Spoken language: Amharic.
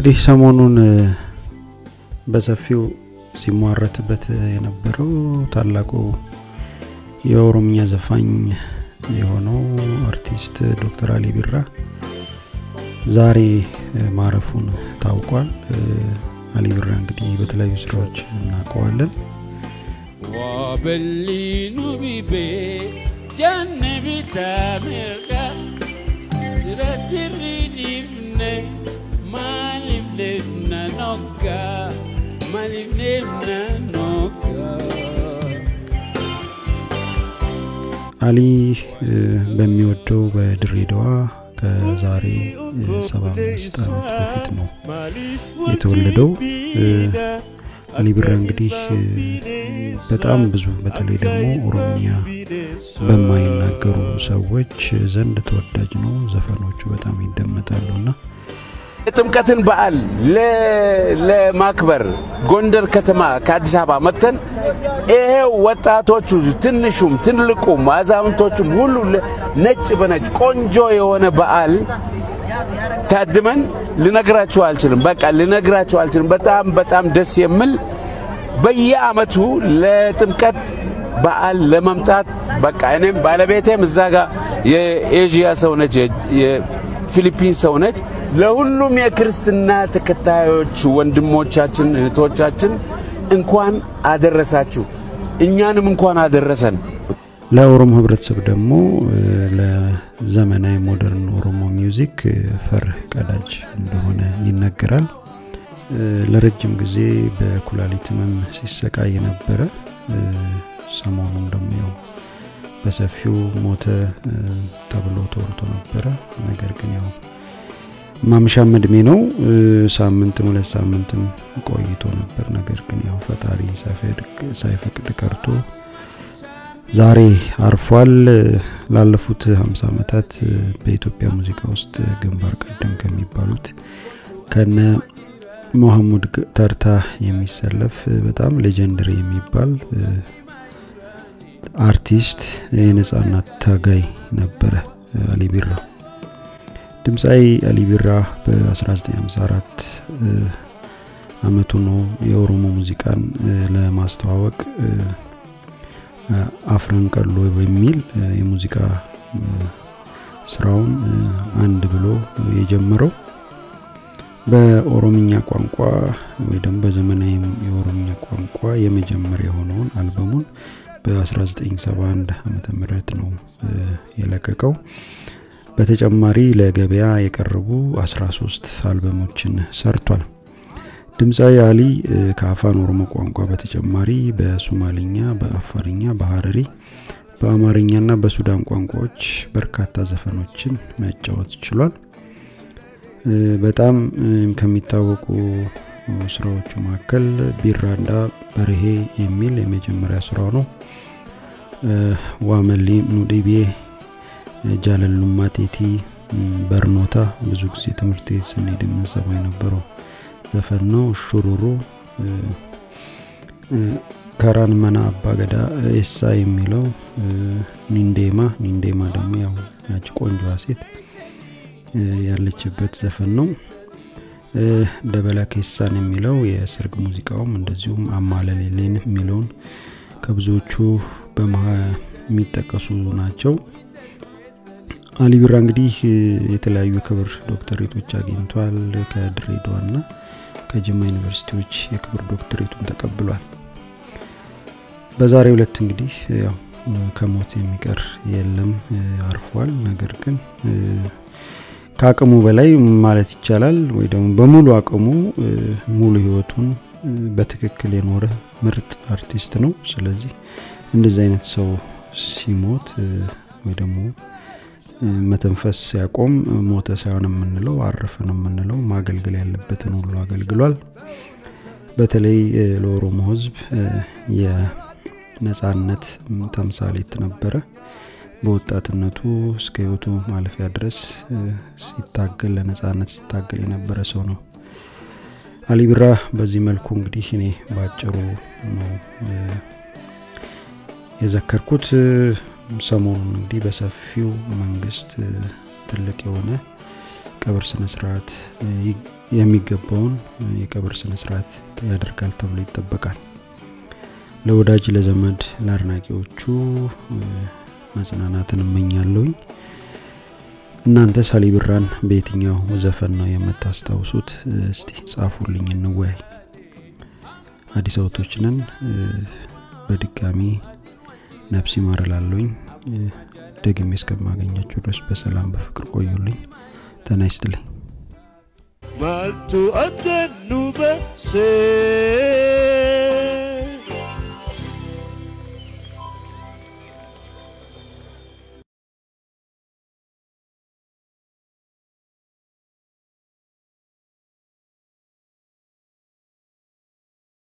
እንግዲህ ሰሞኑን በሰፊው ሲሟረትበት የነበረው ታላቁ የኦሮምኛ ዘፋኝ የሆነው አርቲስት ዶክተር አሊ ቢራ ዛሬ ማረፉን ታውቋል። አሊ ቢራ እንግዲህ በተለያዩ ስራዎች እናውቀዋለን። ዋበሊኑ ቢቤ ጃነ ቢታ ሚርጋ ስረትሪ ዲፍነ ማሊፍ ሌፍና ኖጋ ማሊፍ ሌፍና ኖጋ አሊ በሚወደው በድሬዳዋ ከዛሬ 75 ዓመት በፊት ነው የተወለደው። አሊ ቢራ እንግዲህ በጣም ብዙ በተለይ ደግሞ ኦሮምኛ በማይናገሩ ሰዎች ዘንድ ተወዳጅ ነው። ዘፈኖቹ በጣም ይደመጣሉና የጥምቀትን በዓል ለማክበር ጎንደር ከተማ ከአዲስ አበባ መጥተን ይሄው ወጣቶቹ ትንሹም ትልቁም አዛውንቶቹም ሁሉ ነጭ በነጭ ቆንጆ የሆነ በዓል ታድመን ልነግራችሁ አልችልም። በቃ ልነግራችሁ አልችልም። በጣም በጣም ደስ የሚል በየአመቱ ለጥምቀት በዓል ለመምጣት በቃ እኔም ባለቤቴም እዛ ጋር የኤዥያ ሰው ነች፣ የፊሊፒን ሰው ነች። ለሁሉም የክርስትና ተከታዮች ወንድሞቻችን እህቶቻችን እንኳን አደረሳችሁ፣ እኛንም እንኳን አደረሰን። ለኦሮሞ ህብረተሰብ ደግሞ ለዘመናዊ ሞደርን ኦሮሞ ሚውዚክ ፈር ቀዳጅ እንደሆነ ይነገራል። ለረጅም ጊዜ በኩላሊት ህመም ሲሰቃይ ነበረ። ሰሞኑን ደግሞ ያው በሰፊው ሞተ ተብሎ ተወርቶ ነበረ። ነገር ግን ያው ማምሻም እድሜ ነው። ሳምንትም ሁለት ሳምንትም ቆይቶ ነበር። ነገር ግን ያው ፈጣሪ ሳይፈቅድ ቀርቶ ዛሬ አርፏል። ላለፉት 50 ዓመታት በኢትዮጵያ ሙዚቃ ውስጥ ግንባር ቀደም ከሚባሉት ከነ መሐሙድ ተርታ የሚሰለፍ በጣም ሌጀንደሪ የሚባል አርቲስት የነጻነት ታጋይ ነበረ አሊ ቢራ። ድምፃዊ አሊ ቢራ በ1954 አመቱ ነው የኦሮሞ ሙዚቃን ለማስተዋወቅ አፍረን ቀሎ በሚል የሙዚቃ ስራውን አንድ ብሎ የጀመረው በኦሮምኛ ቋንቋ ወይ ደግሞ በዘመናዊ የኦሮምኛ ቋንቋ የመጀመሪያ የሆነውን አልበሙን በ1971 ዓመተ ምህረት ነው የለቀቀው። በተጨማሪ ለገበያ የቀረቡ 13 አልበሞችን ሰርቷል። ድምፃዊ አሊ ከአፋን ኦሮሞ ቋንቋ በተጨማሪ በሶማሊኛ፣ በአፋርኛ፣ በሀረሪ፣ በአማርኛና በሱዳን ቋንቋዎች በርካታ ዘፈኖችን መጫወት ችሏል። በጣም ከሚታወቁ ስራዎቹ መካከል ቢራንዳ በርሄ የሚል የመጀመሪያ ስራው ነው። ዋመሊ ኑዲቤ፣ ጃለሉማ ቴቲ፣ በርኖታ ብዙ ጊዜ ትምህርት ቤት ስንሄድ የምንሰማው የነበረው ዘፈን ነው። ሹሩሩ፣ ከራን መና አባገዳ፣ ኤሳ የሚለው ኒንዴማ፣ ኒንዴማ ደግሞ ያው ያቺ ቆንጆዋ ሴት ያለችበት ዘፈን ነው። ደበላ ኬሳን የሚለው የሰርግ ሙዚቃውም እንደዚሁም አማለሌሌን የሚለውን ከብዙዎቹ የሚጠቀሱ ናቸው። አሊ ቢራ እንግዲህ የተለያዩ ክብር ዶክተሬቶች አግኝቷል። ከድሬዳዋና ከጅማ ዩኒቨርሲቲዎች የክብር ዶክተሬቱን ተቀብሏል። በዛሬው ዕለት እንግዲህ ያው ከሞት የሚቀር የለም አርፏል። ነገር ግን ከአቅሙ በላይ ማለት ይቻላል ወይ ደግሞ በሙሉ አቅሙ ሙሉ ህይወቱን በትክክል የኖረ ምርጥ አርቲስት ነው። ስለዚህ እንደዚህ አይነት ሰው ሲሞት ወይ ደግሞ መተንፈስ ሲያቆም ሞተ ሳይሆን የምንለው አረፈ ነው የምንለው። ማገልገል ያለበትን ሁሉ አገልግሏል። በተለይ ለኦሮሞ ህዝብ የነጻነት ተምሳሌት ነበረ። በወጣትነቱ እስከ ህይወቱ ማለፊያ ድረስ ሲታገል ለነጻነት ሲታገል የነበረ ሰው ነው። አሊ ቢራ በዚህ መልኩ እንግዲህ እኔ ባጭሩ ነው የዘከርኩት። ሰሞኑን እንግዲህ በሰፊው መንግስት ትልቅ የሆነ ቀብር ስነ ስርዓት የሚገባውን የቀብር ስነ ስርዓት ያደርጋል ተብሎ ይጠበቃል። ለወዳጅ ለዘመድ፣ ለአድናቂዎቹ መጽናናትን እመኛለሁኝ። እናንተ ሳሊ ብራን በየትኛው ዘፈን ነው የምታስታውሱት? እስቲ ጻፉልኝ፣ እንወያይ። አዲስ አበቦች ነን። በድጋሚ ነፍስ ይማር እላለሁኝ። ደግሜ እስከማገኛቸው ድረስ በሰላም በፍቅር ቆዩልኝ። ጤና ይስጥልኝ። Maltu adenu be se